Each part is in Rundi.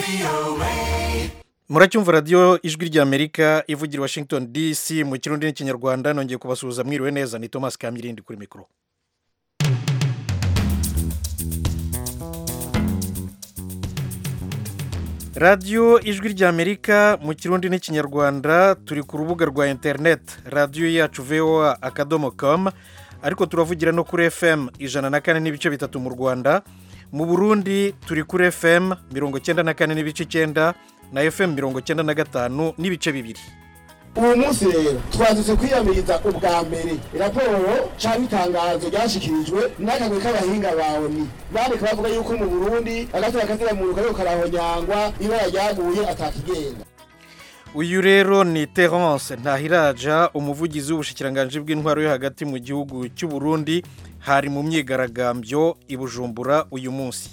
muracyumva radiyo ijwi ry'amerika ivugira washington dc mu kirundi n'ikinyarwanda nongeye kubasuhuza mwiriwe neza ni thomas kamyirindi kuri mikoro radiyo ijwi ry'amerika mu kirundi n'ikinyarwanda turi ku rubuga rwa interineti radiyo yacu voa akadomo komu ariko turavugira no kuri fm ijana na kane n'ibice bitatu mu rwanda mu burundi turi kuri fm mirongo icyenda na kane n'ibice icyenda na fm mirongo icyenda na gatanu n'ibice bibiri uwo munsi rero twazutse kwiyamiriza ubwa mbere raporo cyangwa itangazo ryashyikirijwe n'akagwe k'abahinga bawe ni bandika bavuga yuko mu burundi agatera kazira muntu kariko karahonyangwa ibara ryaguye atakigenda uyu rero ni terence ntahiraja umuvugizi w'ubushikiranganji bw'intwaro yo hagati mu gihugu cy'u Burundi hari mu myigaragambyo i bujumbura uyu munsi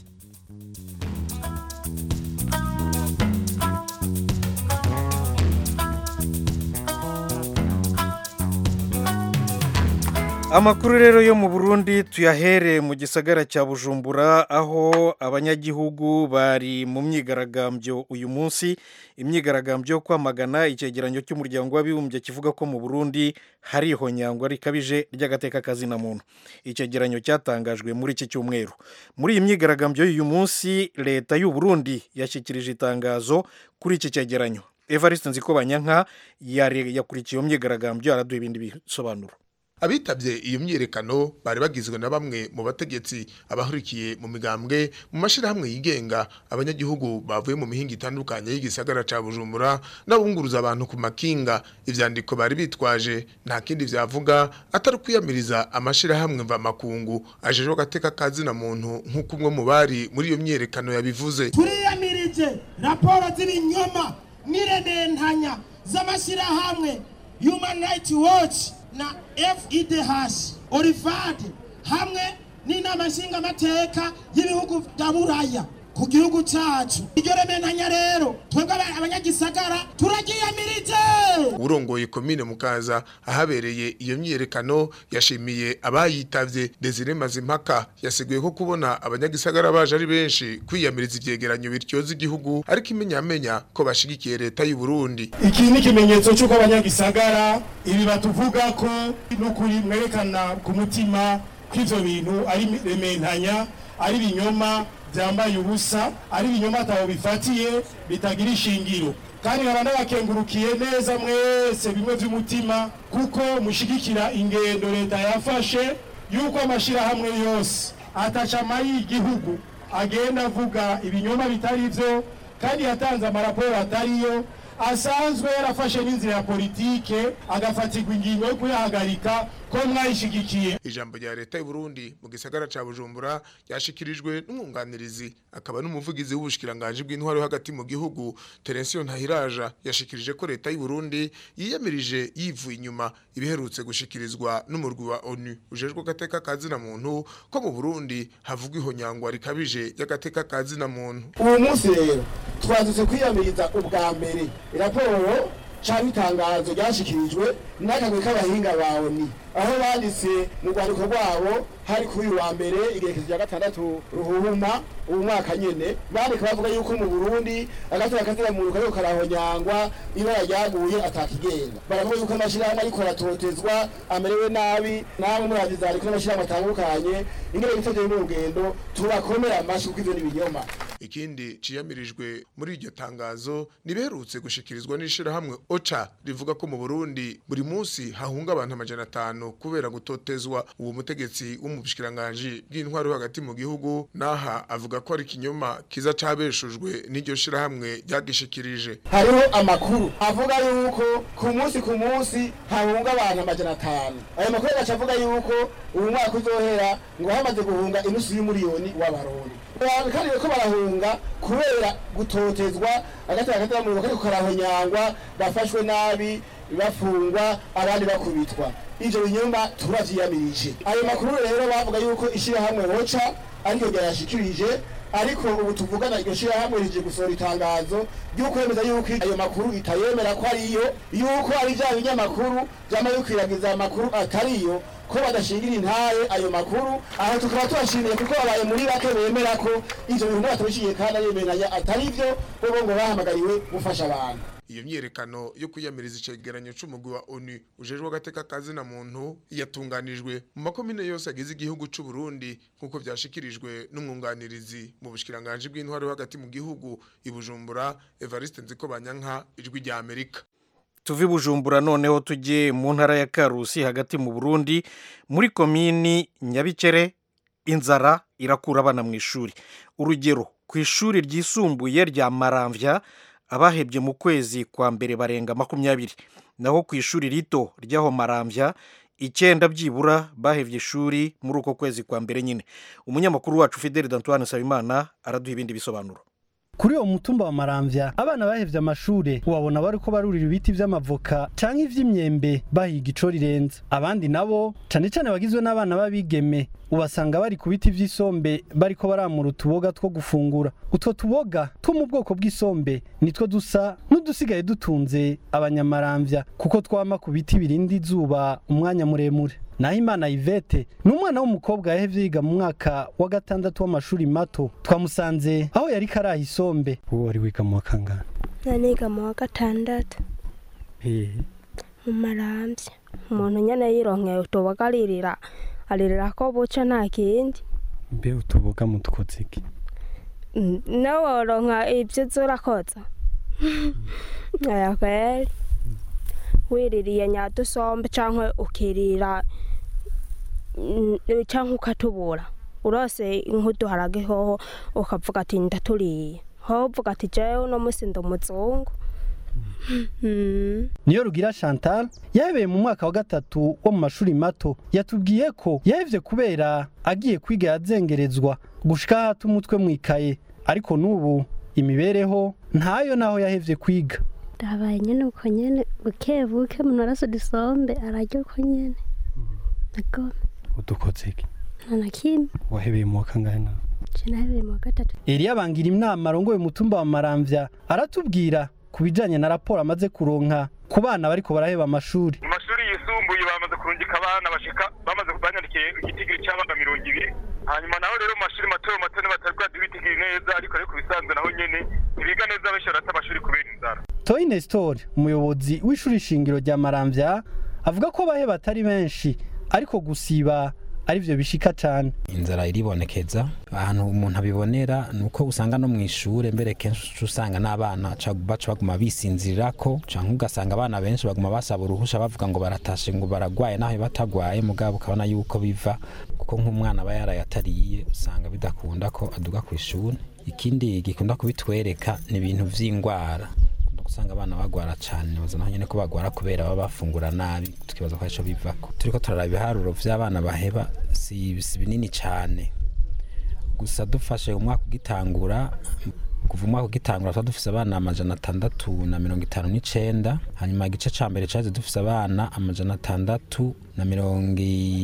amakuru rero yo mu burundi tuyahere mu gisagara cya bujumbura aho abanyagihugu bari mu myigaragambyo uyu munsi imyigaragambyo yo kwamagana icyegeranyo cy'umuryango w'abibumbye kivuga ko mu burundi hari ihonyangwa rikabije ry'agateka kazina muntu icyegeranyo cyatangajwe muri iki cyumweru muri iyi myigaragambyo y'uyu munsi leta y'u Burundi yashyikirije itangazo kuri iki cyegeranyo evariste nzikobanyanka yakurikiye iyo myigaragambyo araduha ibindi bisobanuro abitabye iyo myiyerekano bari bagizwe na bamwe mu bategetsi abahurikiye mu migambwe mu mashyirahamwe yigenga abanyagihugu bavuye mu mihinga itandukanye y'igisagara ca bujumbura n'abunguruza abantu ku makinga ivyandiko bari bitwaje nta kindi vyavuga atari kwiyamiriza amashyirahamwe mvamakungu ajejwe agateka kazina muntu nk'uko umwe mu bari muri iyo myiyerekano yabivuze turiyamirije raporo z'ibinyoma n'irementanya z'amashyirahamwe human rights watch na FIDH Orifad hamwe n'inama nshingamateka y'ibihugu bya Buraya ku gihugu cyacu iryo remenanya rero twebwe abanyagisagara turagiyamirije urongoye komine mukaza ahabereye iyo myiyerekano yashimiye abayitavye Desire Mazimpaka yasiguye ko kubona abanyagisagara baje ari benshi kwiyamiriza ivyegeranyo bityoza igihugu ariko imenyamenya ko bashigikiye leta y'u Burundi iki ni ikimenyetso cy'uko abanyagisagara ibi batuvuga ko n'ukuri mwerekana ku mutima ko ivyo bintu ari rementanya ari ibinyoma byambaye ubusa ari ibinyoma ataho bifatiye bitagira ishingiro kandi nkaba ndabakengurukiye neza mwese bimwe by'umutima kuko mushigikira ingendo leta yafashe yuko amashyirahamwe yose atacama y'igihugu agenda avuga ibinyoma bitari byo kandi yatanze amaraporo atariyo asanzwe yarafashe n'inzira ya politike agafatirwa ingingo yo kuyahagarika ko mwayishigikiye ijambo rya leta y'u Burundi mu gisagara ca Bujumbura yashikirijwe n'umwunganirizi akaba n'umuvugizi w'ubushikiranganje bw'intwaro hagati mu gihugu Terensiyo Ntahiraja yashikirije ko leta y'u Burundi yiyamirije yivuye inyuma ibiherutse gushikirizwa n'umurwi wa ONU ujejwe gateka kazina muntu ko mu Burundi havugwa ihonyangwa rikabije y'agateka kazina muntu uwo munsi rero twazutse kwiyamiriza ubwa mbere raporo cyangwa itangazo ryashyikirijwe n'akagwe k'abahinga bawe ni aho banditse mu rwandiko rwabo hari kuri uyu wa mbere igerekezo rya gatandatu ruhuhuma ubu mwaka nyene bandika bavuga yuko mu burundi agatera kazira muntu kariko karahonyangwa ibara ryaguye atakigenda baravuga yuko amashyirahamwe ariko aratotezwa amerewe nabi namwe muragiza ariko n'amashyirahamwe atandukanye ingene bitegeye n'urugendo turakomera amashyi kuko ivyo ni ibinyoma ikindi ciyamirijwe muri iryo tangazo niberutse gushikirizwa n'ishirahamwe OCHA rivuga ko mu Burundi buri munsi hahunga abantu amajana atanu kubera gutotezwa uwo mutegetsi w'umushikiranganje bw'intwaro hagati mu gihugu naha avuga ko ari kinyoma kiza cabeshujwe n'iryo shirahamwe ryagishikirije hariho amakuru avuga yuko ku munsi ku munsi hahunga abantu amajana atanu ayo makuru agaca avuga yuko uyu mwaka uzohera ngo hamaze guhunga inusu y'umuriyoni w'abarundi abantu kandi ko barahunga kubera gutotezwa agatera agatera mu kariko karahonyangwa bafashwe nabi bafungwa abandi bakubitwa ivyo binyumba turavyiyamirije ayo makuru rero bavuga yuko ishirahamwe hoca ariko ryayashikirije ariko ubu tuvugana iryo shirahamwe rije gusohora itangazo ry'ukwemeza yuko ayo makuru itayemera ko ariyo yuko ari bya binyamakuru vyama bikwiragiza amakuru atariyo ko badashingira intaye ayo makuru aho tukaba tubashimiye kuko babaye muri bake bemera ko ivyo bintu batabishiye kandi abemeranya atari vyo bobo ngo bahamagariwe gufasha abantu iyo myerekano yo kwiyamiriza icegeranyo c'umugwi wa ONU ujejwe agateka kazi na muntu yatunganijwe mu makomine yose agize igihugu c'u Burundi nkuko vyashikirijwe n'umwunganirizi mu bushikiranganje bw'intwaro hagati mu gihugu ibujumbura Evariste Nzikobanyanka ijwi rya Amerika tuve i bujumbura noneho tujye mu ntara ya karusi hagati mu burundi muri komini nyabikere inzara irakura abana mu ishuri urugero ku ishuri ryisumbuye rya maramvya abahebye mu kwezi kwa mbere barenga makumyabiri naho ku ishuri rito ry'aho maramvya icyenda byibura bahevye ishuri muri uko kwezi kwa mbere nyine umunyamakuru wacu fideli dantoine nsabimana araduha ibindi bisobanuro kuri uwo mutumba wa maramvya abana bahevye amashure wabona bariko barurira ibiti vy'amavoka canke ivy'imyembe bahiga ico rirenze abandi nabo cane cane bagizwe n'abana b'abigeme ubasanga bari ku biti vy'isombe bariko baramura utuboga two gufungura utwo tuboga two mu bwoko bw'isombe nitwo dusa n'udusigaye dutunze abanyamaramvya kuko twama ku biti birinda izuba umwanya muremure naho imana Yvette ni umwana w'umukobwa yahevye yiga mu mwaka wa gatandatu w'amashuri mato twamusanze aho yari karaha isombe uwo wari wiga mu wa kangahe naniga mu wa gatandatu mu marambya umuntu nyene yironkeye utuboga aririra aririra ko buca nta kindi mbe utuboga mu dukoze iki Mm, nawe woronka ivyo uza urakoza aya kweri wiririye nyadusombe canke ukirira mm, canke ukatubura urose nk'uduharage hoho ukavuga ati ndaturiye hoho uvuga ati jewe uno musi ndi umuzungu Mm. niyo rugira chantal yahebeye mu mwaka wa gatatu wo mu mashuri mato yatubwiye ko yahevye kubera agiye kwiga yazengerezwa gushika hata umutwe mwikaye ariko n'ubu imibereho ntayo naho yahevye kwiga ndabaye nyene uko nyene buke buke umuntu arasa udusombe ararya uko nyene nagome udukoze iki nta na kimwe wahebeye mu wa kangahe nawe je nahebeye mu wa gatatu Eliya bangira inama arongoye umutumba wa Maramvya aratubwira ku bijanye na raporo amaze kuronka ku bana bariko baraheba amashuri mu mashuri yisumbuye bamaze kurungika abana bashika bamaze banyandikiye igitigiri cy'abana mirongo ibiri hanyuma naho rero mu mashuri mato mato batari bwaduha ibitigiri neza ariko ariko bisanzwe naho nyene ntibiga neza benshi barata amashuri kubera inzara Toyi Nestor umuyobozi w'ishuri shingiro rya Maramvya avuga ko baheba atari benshi ariko gusiba arivyo bishika cane inzara iribonekeza ahantu umuntu abibonera ni uko usanga no mu ishure mbere kenshi uca usanga n'abana ca- baca baguma bisinzirirako canke ugasanga abana benshi baguma basaba uruhusha bavuga ngo baratashe ngo baragwaye naho batagwaye mugabo ukabona yuko biva kuko nk'umwana aba yaraye atariye usanga bidakunda ko aduga ku ishuri ikindi gikunda kubitwereka ni ibintu vy'ingwara usanga abana bagwara cyane nibaza naho nyene ko bagwara kubera baba bafungura nabi tukibaza ko arico bivako turiko turaraba ibiharuro vy'abana baheba si, si binini cane gusa dufashe umwaka ugitangura kuva umwaka ugitangura tuba dufise abana amajana atandatu na mirongo itanu n'icenda hanyuma igice ca mbere caje dufise abana amajana atandatu na mirongo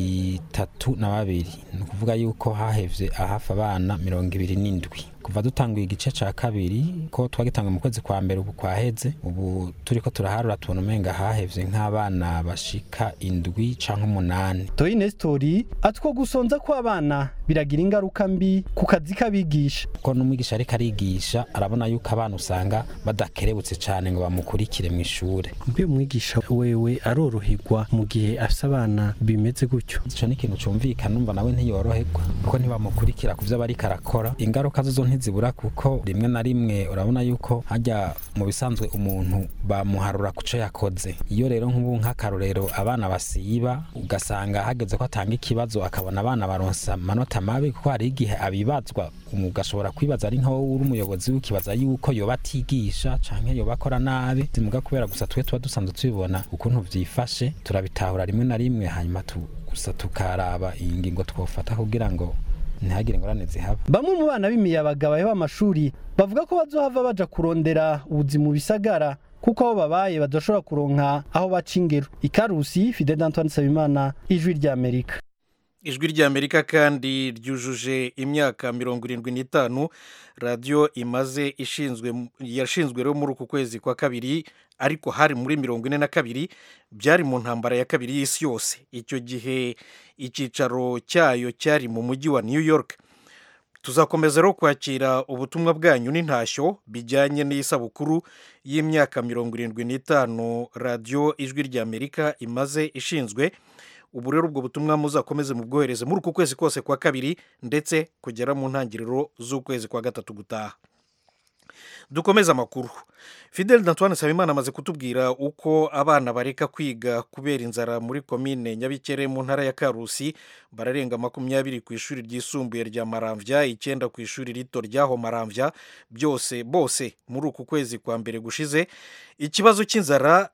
itatu na babiri ni ukuvuga yuko hahevye ahafi abana mirongo ibiri n'indwi kuva dutanguye igice ca kabiri ko twagitanguye mu kwezi kwa mbere ubu kwaheze ubu turiko turaharura tubona umenga hahevye nk'abana bashika indwi canke umunani Toyi Nestor atwo gusonza ko abana biragira ingaruka mbi ku kazi k'abigisha ko n'umwigisha ariko arigisha arabona yuko abana usanga badakerebutse cane ngo bamukurikire mu ishure mbe umwigisha wewe aroroherwa mu gihe afise abana bimeze gutyo ico ni ikintu cumvikana numva nawe ntiyoroherwa kuko ntibamukurikira ku vyo aba ariko arakora ingaruka zo ntizibura kuko rimwe na rimwe urabona yuko hajya mu bisanzwe umuntu bamuharura ku co yakoze iyo rero nk'ubu nk'akarorero abana basiba ugasanga hageze ko atanga ikibazo akabona abana baronsa amanota mabi kuko hari igihe abibazwa ugashobora kwibaza ari nkawo uri umuyobozi w'ikibaza yuko yoba atigisha canke yoba akora nabi zimuga kubera gusa twe tuba dusanzwe tubibona ukuntu vyifashe turabitahura rimwe na rimwe hanyuma tu, gusa tukaraba ingingo twofata kugira ngo ntihagire ingorane zihaba bamwe mu bana b'imiyabaga baheba amashuri bavuga ko bazohava baja kurondera ubuzi mu bisagara kuko aho babaye badashobora kuronka aho baca ingero ikarusi fide d'antoine nsabimana ijwi ry'amerika ijwi ry'amerika kandi ryujuje imyaka mirongo irindwi n'itanu radiyo imaze ishinzwe yashinzwe rero muri uku kwezi kwa kabiri ariko hari muri mirongo ine na kabiri byari mu ntambara ya kabiri y'isi yose icyo gihe icyicaro cyayo cyari mu mujyi wa new york tuzakomeza rero kwakira ubutumwa bwanyu n'intashyo bijyanye n'isabukuru y'imyaka mirongo irindwi n'itanu radiyo ijwi ry'amerika imaze ishinzwe ubu rero ubwo butumwa muzakomeze mu bwohereze muri uku kwezi kose kwa kabiri ndetse kugera mu ntangiriro z'ukwezi kwa gatatu gutaha dukomeze amakuru fidel dantoine nsabimana amaze kutubwira uko abana bareka kwiga kubera inzara muri komine nyabikere mu ntara ya karusi bararenga makumyabiri ku ishuri ryisumbuye rya maramvya icyenda ku ishuri rito ryaho maramvya byose bose muri uku kwezi kwa mbere gushize ikibazo cy'inzara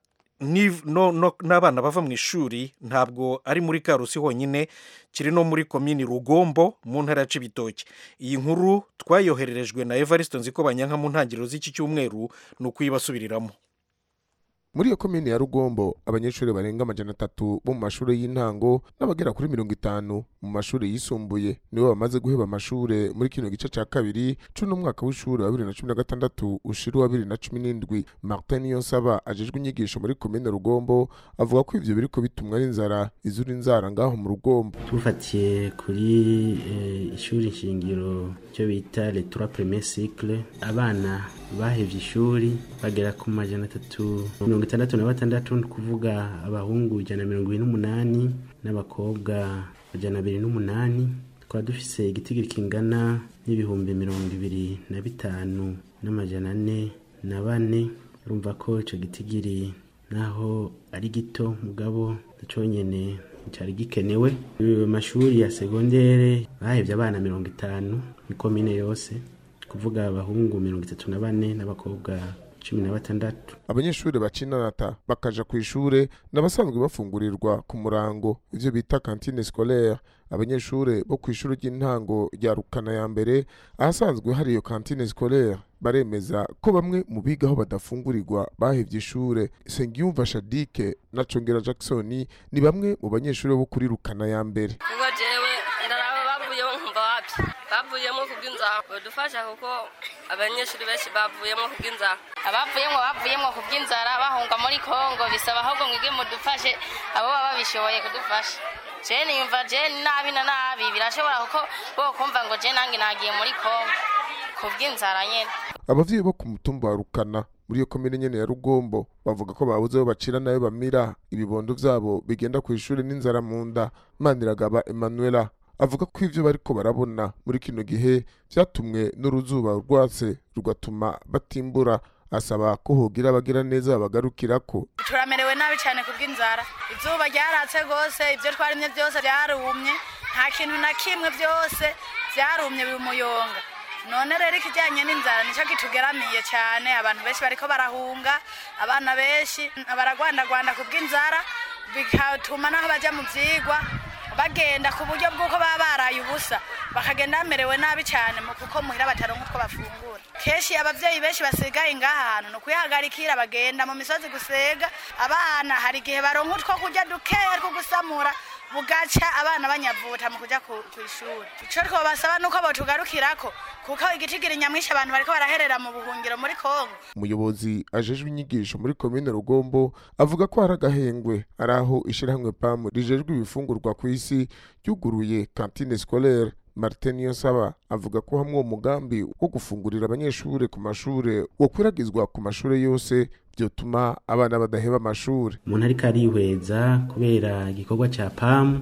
n'abana bava mu ishuri ntabwo ari muri karusi honyine kiri no muri komini rugombo mu ntara ya cibitoki iyi nkuru twayohererejwe na evariste nziko banyanka mu ntangiriro z'iki cyumweru ni ukuyibasubiriramo muri iyo komine ya rugombo abanyeshuri barenga amajana atatu bo mu mashuri y'intango n'abagera kuri mirongo itanu mu mashuri yisumbuye nibo bamaze guheba amashuri muri kino gice cya kabiri c'uno mwaka w'ishuri wa bibiri na cumi na gatandatu ushira uwa bibiri na cumi n'indwi martin niyonsaba ajejwe inyigisho muri komine rugombo avuga ko ivyo biriko bitumwa n'inzara izura inzara ngaho mu rugombo tufatiye kuri eh, ishuri nshingiro cyo bita les trois premiers cycles abana bahevye ishuri bagera ku majana atatu mirongo itandatu na batandatu ni kuvuga abahungu ijana na mirongo ibiri n'umunani n'abakobwa ijana abiri n'umunani tukaba dufise igitigiri kingana n'ibihumbi mirongo ibiri na bitanu n'amajana ane na bane urumva ko ico gitigiri naho ari gito mugabo conyene cyari gikenewe amashuri ya segondere bahevye abana mirongo itanu ni komine yose kuvuga abahungu mirongo itatu na bane n'abakobwa cumi na batandatu abanyeshuri bacinanata bakaja ku ishure n'abasanzwe bafungurirwa ku murango ivyo bita kantine scolaire abanyeshuri bo ku ishuri ry'intango rya rukana ya mbere ahasanzwe hari iyo kantine scolaire baremeza ko bamwe mu biga aho badafungurirwa bahevye ishure sengiyumva shadike na congera jackson ni bamwe mu banyeshuri bo kuri rukana ya mbere ubwo jewe ndaraba bavuyemo nkumva wapi bavuyemo kubw'inzara badufasha kuko abanyeshuri benshi bavuyemo kubw'inzara abavuyemo bavuyemo kubw'inzara bahunga muri kongo bisaba ahubwo mwige mudufashe abo baba babishoboye kudufasha jeni yumva jeni nabi na nabi birashobora kuko bo kumva ngo jeni nange nagiye muri kongo kubw'inzara nyene abavyeyi bo ku mutumba wa rukana muri iyo komine nyene ya rugombo bavuga ko babuze aho bacira nayo bamira ibibondo vyabo bigenda ku ishuri n'inzara mu nda maniragaba emanuela avuga ko ivyo bariko barabona muri kino gihe vyatumwe n'uruzuba rwatse rugatuma batimbura asaba ko hogira abagira neza babagarukirako turamerewe nabi cyane kubw'inzara izuba ryaratse rwose ibyo twarimye byose byarumye nta kintu na kimwe byose byarumye bimuyonga none rero ikijyanye n'inzara nicyo kitugeramiye cyane abantu benshi bariko barahunga abana benshi baragwandagwanda kubw'inzara bigatuma naho bajya mu byigwa bagenda ku buryo bw'uko baba baraye ubusa bakagenda bamerewe nabi cyane mu kuko muhira bataronka utwo bafungura kenshi ababyeyi benshi basigaye ngaha hantu ni ukuyihagarikira bagenda mu misozi gusega abana hari igihe baronka utwo kurya dukeya two gusamura bugaca abana banyavuta mu kujya ku ishuri icyo twabasaba ni uko batugarukirako kuko igitigiri nyamwinshi abantu bariko baraherera mu buhungiro muri kongo umuyobozi ajejwe inyigisho muri komine rugombo avuga ko hari agahengwe ari aho ishyirahamwe pamu rijejwe ibifungurwa ku isi ryuguruye kantine scolaire martin niyonsaba avuga ko hamwe uwo mugambi wo gufungurira abanyeshuri ku mashure wokwiragizwa ku mashure yose byotuma abana badaheba amashuri umuntu ariko arihweza kubera igikorwa cya pamu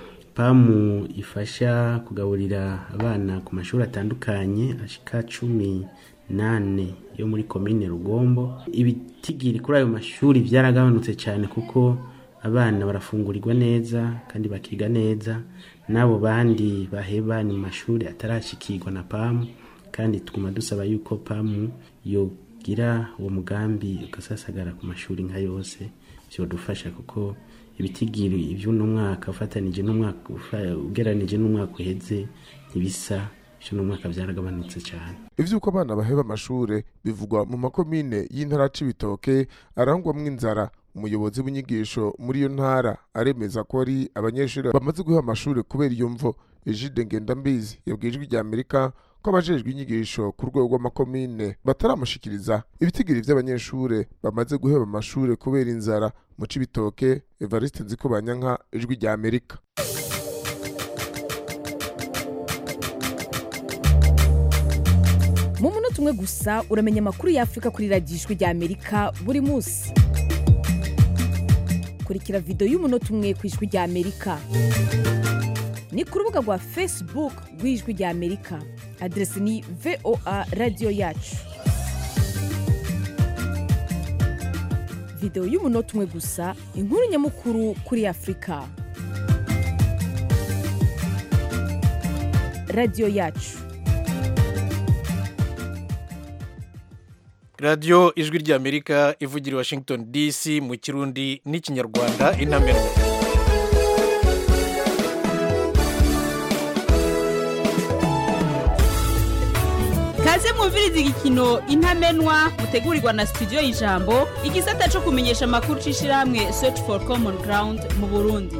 pamu ifasha kugaburira abana ku mashuri atandukanye ashika cumi nane yo muri komine rugombo ibitigiri kuri ayo mashuri byaragabanutse cyane kuko abana barafungurirwa neza kandi bakiga neza n'abo bandi baheba ni mu mashuri atarashikirwa na pamu kandi tuguma dusaba yuko pamu yogira uwo mugambi ugasasagara ku mashuri nka yose byodufasha kuko ibitigiri iby'uno mwaka ufatanije n'umwaka ugeranije n'umwaka uheze ntibisa iby'uno mwaka byaragabanutse cyane ivyuko abana baheba amashure bivugwa mu makomine y'intara c'ibitoke arangwamwo inzara umuyobozi w'inyigisho muri iyo ntara aremeza ko ari abanyeshuri bamaze guha amashuri kubera iyo mvo Egide Ngendambizi yabwiye ijwi rya Amerika ko abajejwe inyigisho ku rwego rw'amakomine bataramushikiriza ibitigiri vy'abanyeshure bamaze guheba amashure kubera inzara mu Cibitoke Evariste Nzikobanyanka ijwi rya Amerika mu munota umwe gusa uramenya amakuru y'afurika kuri radiyo ijwi rya amerika buri munsi kurikira videwo y'umunota umwe ku ijwi rya amerika ni ku rubuga rwa facebook rw'ijwi rya amerika aderesi ni voa radiyo yacu videwo y'umunota umwe gusa inkuru nyamukuru kuri afurika radiyo yacu radiyo ijwi ry'amerika ivugira i washington dc mu kirundi n'ikinyarwanda intamenya kaze mwumviriza igikino intamenwa mutegurirwa na studio y'ijambo igisata cyo kumenyesha amakuru c'ishirahamwe search for common ground mu burundi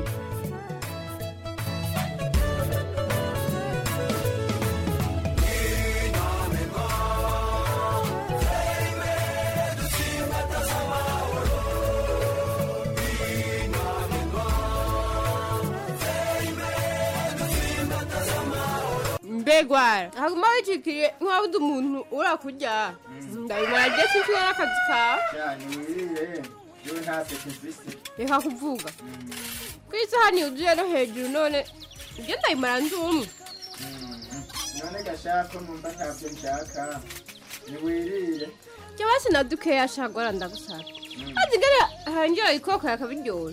mbegwara haguma wicikiriye nk'aho undi umuntu urakurya ndabimara rye sinzi n'akazi kawe cyane wirire yewe nta peti mfise reka kuvuga ku isahani yuzuye no hejuru none ibyo ndabimara ndi umwe none gashaka numva ntabyo nshaka niwirire jya basi na dukeya shagora ndagusaka maze ingene hangira ikoko yakabiryoha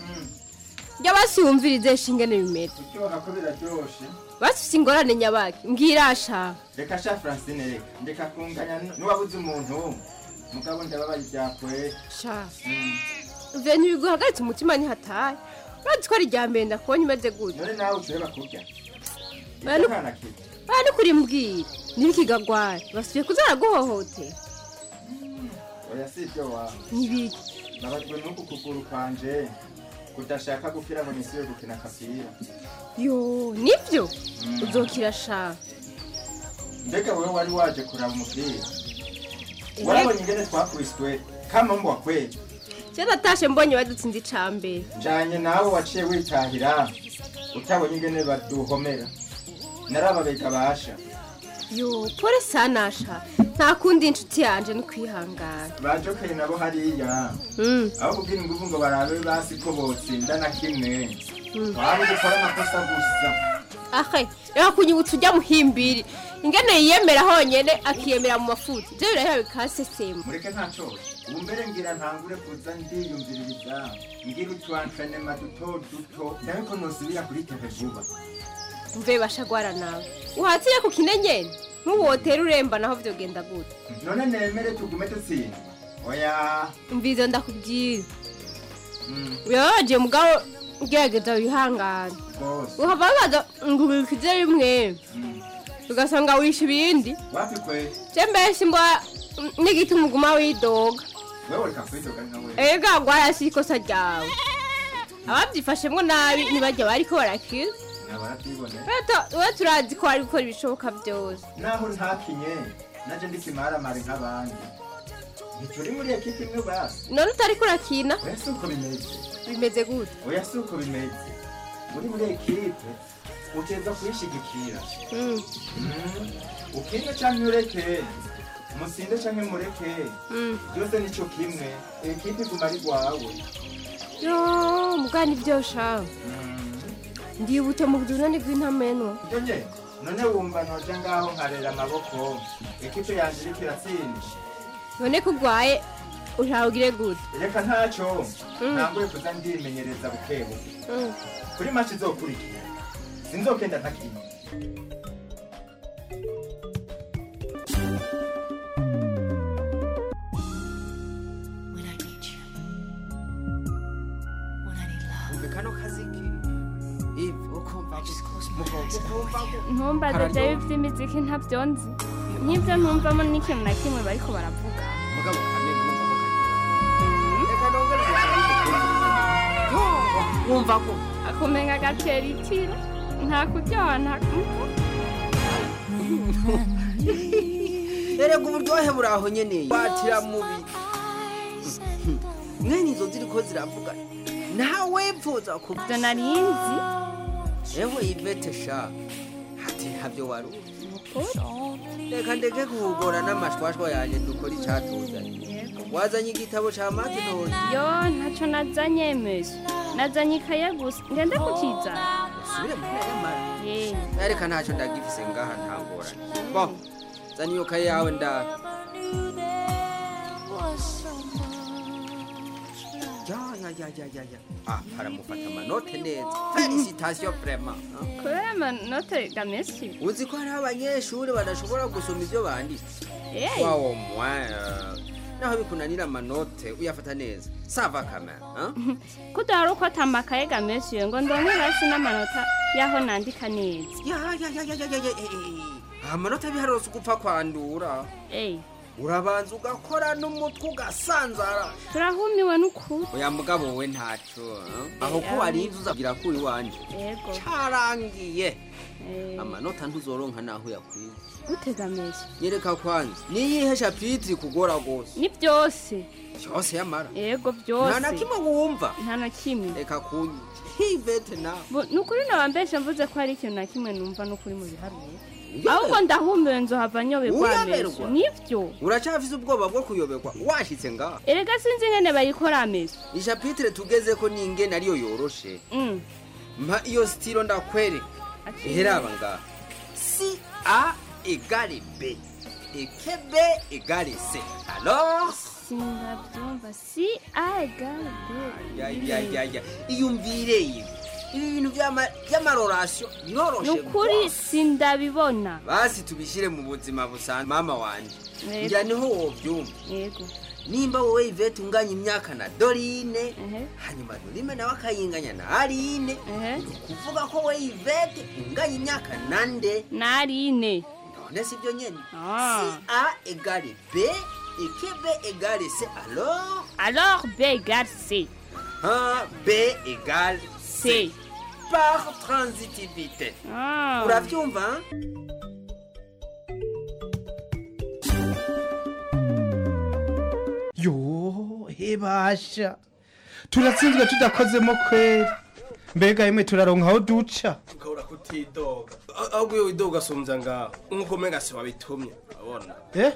jya basi wumvirize shingene bimeze kuryoha ko biraryoshe basi ingorane nyabaki mbwira sha reka sha francine reka ndeka kunganya n'uwabuze umuntu mugabo ndababaye ibyakwera sha mve ntibiguhagaritse umutima ntihataye urazi ko ari irya mbere ndakubonye umeze gutya none nawe ushobora kurya Oya, ni- nta na kimwe aha ni kuri mbwira ntibikigagwara basubiye kuzara guhohotera oya si ibyo wawe ntibiki nabajwe n'uku kuguru kwanje kudashaka gupfira ngo nisibe gukina akapira yo nibyo uzokira sha mbega wowe wari waje kuraba umupira warabonye ingene twakubiswe kama mbwa kweli je natashe mbonye badutsinze icambere njanye nawe waciye witahira utabonye ingene baduhomera narababega basha yo pore sana sha nta kundi inshuti yanje ni kwihangana bajokeye nabo hariya Mm. aho kubwira inguvu ngo barabe basi ko botsinda na kimwe Mm. twari gukora amakosa gusa ahe reka kunyibutsa ujya muhimbiri ingene yiyemera honyene akiyemera mu mafuti ivyo birahera bikasesema mureke nta cose ubu mbere ngira ntangure kuza ndiyumviririza ngira utwanfenema duto duto ndabe ko nosubira kuri teve vuba mve bashagwara nawe uhatire ku kine nyene ntuwotera uremba naho vyogenda gute none nemere tugume dutsinda oya mvizo ndakubwira Mm, birababaje mugabo gerageza wihangane rwose uhava baza ngo ubikize rimwe ugasanga wishe ibindi wapi kweli je mbese mbwa n'igiti umuguma widoga wewe reka kwidoga nkawe ega gwara si ikosa ryawe ababyifashemwo nabi ntibajya bariko barakira nabarabyibonera Reto, we turazi ko ari gukora ibishoboka byose naho ntakinye naje ndikimaramare nk'abandi ntituri muri ekipi imwe basi none utariko urakina oya si uko bimeze bimeze gute oya si uko bimeze muri muri ekipe uteza kuyishigikira Mm. Mm, ukine canke ureke musinde canke mureke Mm. byose nico kimwe ekipe iguma ari rwawe yo mugani byosha ndibute mu budunani bw'intamenwa ibyo nye none wumva noja ngaho nkarera amaboko ekipe yanje iriko iratsinda none ko ugwaye ushawugire gute reka ntaco Mm. ntanguye kuza ndimenyereza bukebuke Mm. kuri maci izokurikira sinzokenda ntakinye kano kaziki ivi ukumva ukumva ntumbaze byawe by'imiziki ntabyo nzi nk'ibyo ntumvamo n'ikintu na kimwe bariko baravuga mugabo kamwe kumva ko reka nongere wumva ko akumenga agatera itiro nta kuryoha nta erega uburyohe buri aho nyene watira mubi mwene izo ziriko ziravuga nawe pfuza kubyo narinzi ewe ivete sha hati ntabyo wari uzi reka ndeke kuhugora n'amashwashwa yanjye dukora icatuzanye wazanye igitabo ca mati none yo ntaco nazanye meso nazanye ikaye gusa ngende kukizana usubire mu ntara y'amara reka ntacyo ndagifise ngaha ntangorane bo zana iyo kaye yawe ndara ya ya ya ya ya ya ah haramufata amanote neza felicitation vraiment ah. kubera amanote gamesi uzi ko hariho abanyeshuri badashobora gusoma ivyo banditse Eh. wawo mwa naho bikunanira amanote uyafata neza sava kamera ah? kudahari uko atamakaye gamesi yo ngo ndonke hasi n'amanota y'aho nandika neza ya ya ya ya ya ya ya eh, eh. amanota abiharose ugupfa kwandura Eh, urabanza ugakora n'umutwe ugasanzara turahumiwe n'ukuri oya mugabo we ntaco ah? aho ko warinze uzagira ko uri wanje yego carangiye amanota ntuzoronka naho yakwiye gute gamesi nyereka kwanza niyihe shapitiri kugora gose ni byose cyose yamara yego byose nta na kimwe wumva nta na kimwe reka kunyica hivete nawe Bo- ni ukuri nabambesha mvuze ko hari ikintu na kimwe numva n'ukuri mu biharuro ahubwo ndahumiwe nzohava nyoberwa Uyoberwa? meso nivyo uracafise ubwoba bwo kuyoberwa washitse ngaha erega sinzi ingene bayikora meso ishapitire tugeze ko n'ingene ariyo yoroshe Mm. mpa iyo sitiro ndakwereka iheraba ngaha si a egare b eke b egare c alors sindabyumva si a egale b ya ya ya ya iyumvire ibi ibi bintu by'ama- by'amarorasiyo ni biroroshe ukuri rwose. sindabibona basi tubishyire mu buzima busanzwe mama wanje Yego. ngira niho wobyumva yego nimba wowe ivete unganya imyaka na dorine hanyuma dorine nawe akayinganya na arine ni ukuvuga ko wowe ivete unganya imyaka na nde na arine none si byo nyene Ah. si a egare b eke b egare c alors alors b egale c ha b egale c par transitivité Ah. urabyumva yo hebasha turatsinzwe tudakozemo kweri mbega yemwe turaronka aho duca ukabura kutidoga ahubwo iyo widoga asumbya ngaho nk'uko umenga si wabitumye urabona eh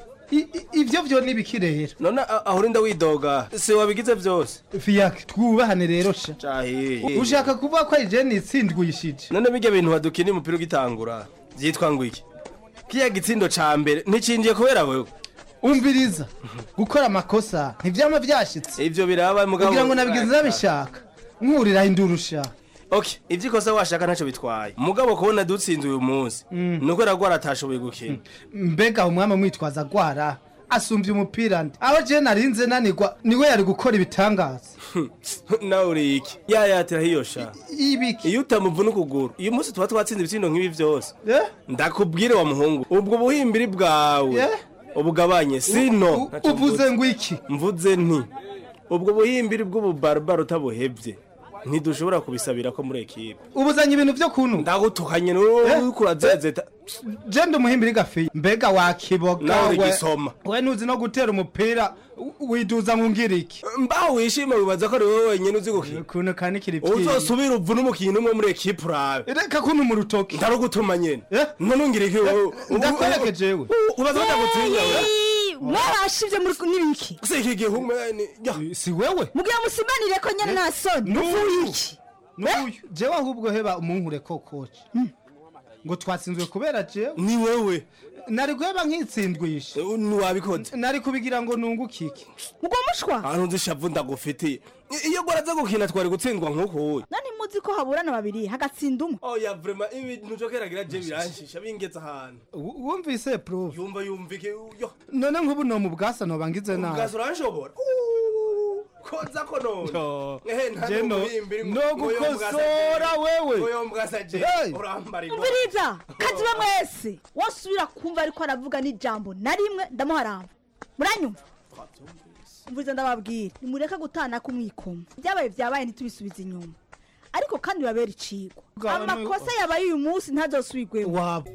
I- i- ivyo vyo nibiki rero none a- aho urinda widoga si wabigize byose fiyake twubahane rero sha cahiye ushaka kuvuga ko ari je nitsindwishije none bijya bintu wadukina umupira ugitangura byitwa ngo iki kiya gitsindo ca mbere nticinjiye kubera wewe umviriza gukora amakosa ntivyama vyashitse ivyo biraba mugabo kugira ngo nabigize nabishaka nkurira indurusha okay ivyo ikosa washaka ntacyo bitwaye mugabo kubona dutsinze uyu munsi nuko ragwara atashoboye gukina mbega umwami mwitwaza gwara asumbye umupira ndi aho je narinze nanigwa niwe yari gukora ibitangaza nawe uri iki yayatira hiyo sha ibiki iyo utamuvuna ukuguru uyu munsi tuba twatsinze ibitsindo nk'ibi byose ndakubwire wa muhungu ubwo buhimbiri bwawe ubugabanye sino uvuze ngo iki mvuze nti ubwo buhimbiri bw'ububarabara utabuhebye ntidushobora kubisabira ko muri ekipe ubuzanye ibintu vyo kunu ndagutukanye n'uriko urazezeta je ndi umuhimbiri gafi mbega wakiboga Nawe uri we- gisoma. we ntuzi no gutera umupira u- widuza nkungira iki mbaho wishima wibaza ko ari wowe wenyine uzi gukina ukuntu kanikira uzosubira uvuna umukinnyi umwe muri ekipe urabe reka kuno mu rutoki ndarugutuma nyene none ungire iki wowe ndakwereke jewe ubaza batagutinya we mwarashivye muri n'ibiki si iki gihugu si wewe mugira musimanire ko nyene nta soni nuyu nuyu jewe ahubwo heba umunkure kokoci ngo twatsinzwe kubera jewe ni wewe nari guheba nkitsindwisha ntiwabikoze nari kubigira ngo nunguke iki ubwo mushwa ahantu nzi shavu ndagufitiye I- iyo gwaraza gukina twari gutsindwa nk'uko wowe nani muzi ko haburana babiri hagatsinda umwe oya vrema ibintu jokeragira je biranshisha bingeze ahantu wumvise prof yumva yumvike yo none nk'ubu no mu bwasa nobangize nabi ubwazo uranshobora koza ko none ehe nta Je no- n'umuhimbiri ngo- no ngo yo mbwasa gukosora je. wewe. ngo yo mbwasa je Hey. urambara ino umviriza kaziba mwese wasubira kumva ariko aravuga n'ijambo na rimwe ndamuharamba muranyumva umviriza ndababwira nimureke gutana kumwikoma ibyabaye byabaye ntitubisubize inyuma ariko kandi babera icigwa Bwa- amakosa yabaye uyu munsi ntazosubigwemo waba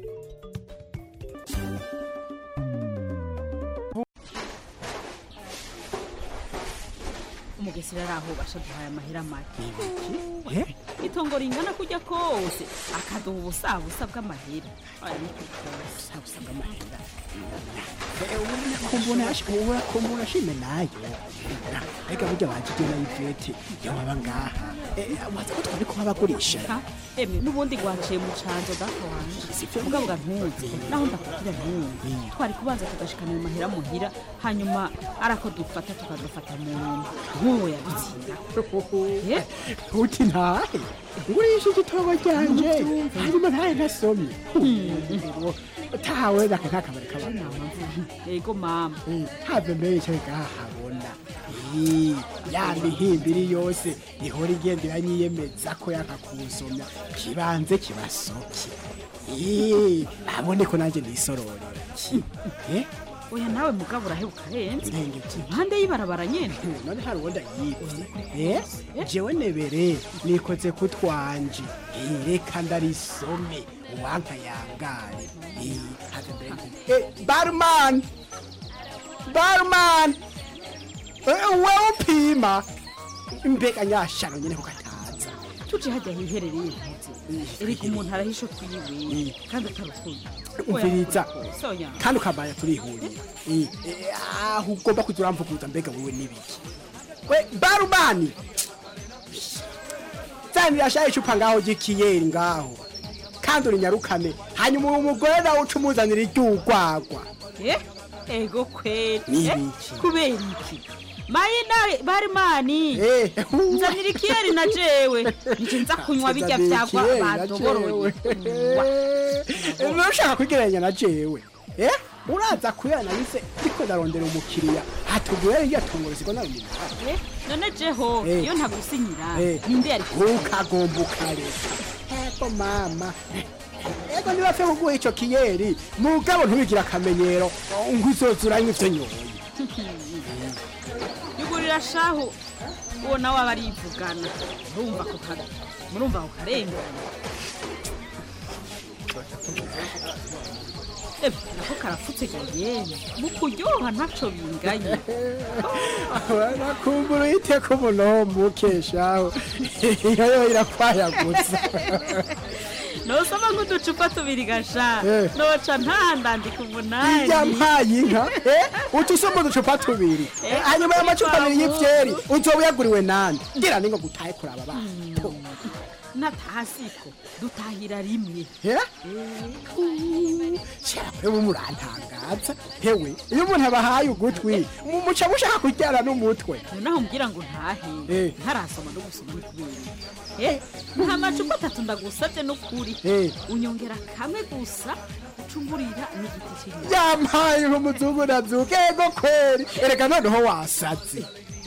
umugesera ari aho bashaduhaye amahera make itongo ringana kujya kose akaduha ubusabusa bw'amahera aya ni ubusabusa bw'amahera kumbona ashobora kumbona shime nayo reka burya bagiye na ivete yaba ngaha waza ko twari kuba bagurisha Ha? emwe n'ubundi gwaciye mu canzo data wanje mugabo ga ntuzi naho ndakubwira ntuzi twari kubanza tugashikana ayo mahera muhira hanyuma arako dufata tukadufata mu nyuma nk'uwo yadutsinda uti ntahe ngurisha igitabo ryanje hanyuma ntahe nasomye tawe naka kakabari kabana yego mama have mbere icyo gahabona Ii, ya mihimbiri yose ihora igenda iranyiyemeza ko yakakusomya kibanze kibasoke Ii, abone ko nanjye nisororera Eh? oya nawe mugabo urahebuka renze Ndenge ki? impande y'ibarabara nyene none hari uwo ndayibye Eh? jewe nebere nikoze ku twanje Ii, reka ndarisome uwanka yangare Ii, have mbere Eh, barman barman Eh, wewe upima mbega nyashano nyene kukataza tuje hajya hiherereye ntuzi erega umuntu arahisha twiwe kandi atarutuye umviriza soya kandi ukambanya turihurira Eh, eh, aho ugomba kuza uramvuguza mbega wowe n'ibiki we barumani zanira shaye icupa ngaho ry'ikiyeri ngaho kandi urinyarukane hanyuma uwo mugore nawe uca umuzanira iry'urwagwa Eh, ego kweli Ni Eh, ibiki? kubera iki mayina barimani nzanira ikiyeri na jewe nije nza kunywa bijya byagwa Ikiyeri na badoboroye nushaka kwigereranya na jewe eh uraza kuyana bise ariko ndarondera umukiriya hatugure irya tunguru ziko nawe Eh, none jeho Eh. iyo ntagusinyira Eh. ninde yari ukagomba ukareka ego mama ego niba fe kuguha ico kiyeri mugabo ntubigira akamenyero ngo uzoza uranywa ivyo nyoye yugurira shahu uwo nawe aba arivugana murumva ko kare murumva ko karengana Eh, nako karafutse gayene mu kuryoha ntaco binganye nakumbura uyite ko umunombe ukeshaho iyo yo irakwayagutse nosoma nk'uducupa tubiri gasha Eh. noca ntandandika umunani irya mpaye inka eh, uca usoma uducupa tubiri Eh, hanyuma ayo macupa abiri babu. y'ivyeri uzoba uyaguriwe nande ngira ningo gutahe kuraba abana natahasiko dutahira rimwe ewe murantangaza hewe iyo umuntu abahaye ugutwi mu- muca mushaka kuryana n'umutwe nonaho mbwira ngo ntahe Eh. ntarasoma no gusoma ni kubera iki? Eh, nta macupa atatu ndagusabye n'ukuri Eh. unyongera kamwe gusa ucungurira n'igiti cy'inyuma yampaye nk'umuzungu nazuka ego kweri erega noneho wasaze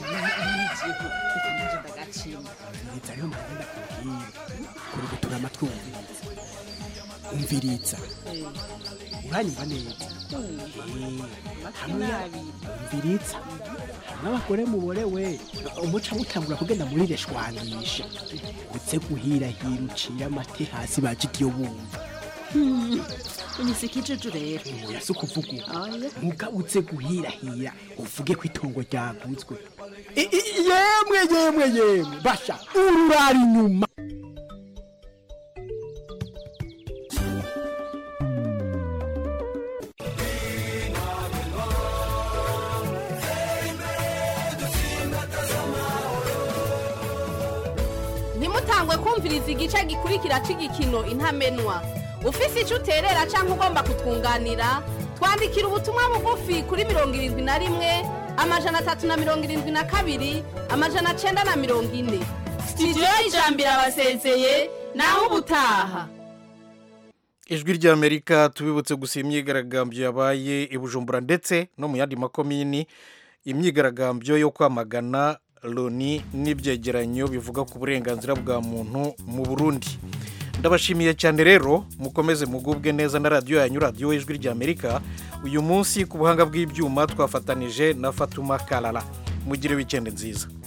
umviriza rero mbagenda kubwira kuri gutura amatwi wumviriza umviriza uranyumva neza hamwe umviriza hamwe abagore muborewe umuca mutangura kugenda muri reshwanisha uze guhirahira ucira amate hasi bajigiye bumva unyisika ijuju rero oya si ukuvuga uko mugabo uze guhirahira uvuge ko itongo ryaguzwe I- i- yemwe yemwe yemwe basha ururara inyuma ntimutangwe kumviriza igice gikurikira cy'igikino intamenwa ufise icyo uterera cyangwa ugomba kutwunganira twandikira ubutumwa bugufi kuri mirongo irindwi na rimwe amajana atatu na mirongo irindwi na kabiri amajana cyenda na mirongo ine sitidiyo y'ijambo irabasezeye naho ubutaha ijwi ry'amerika tubibutse gusa imyigaragambyo yabaye i bujumbura ndetse no mu yandi makomini imyigaragambyo yo kwamagana loni n'ibyegeranyo bivuga ku burenganzira bwa muntu mu burundi ndabashimiye cyane rero mukomeze mugubwe neza na radiyo yanyu radiyo ijwi ry'amerika uyu munsi ku buhanga bw'ibyuma twafatanije na fatuma karara mugire wikendi nziza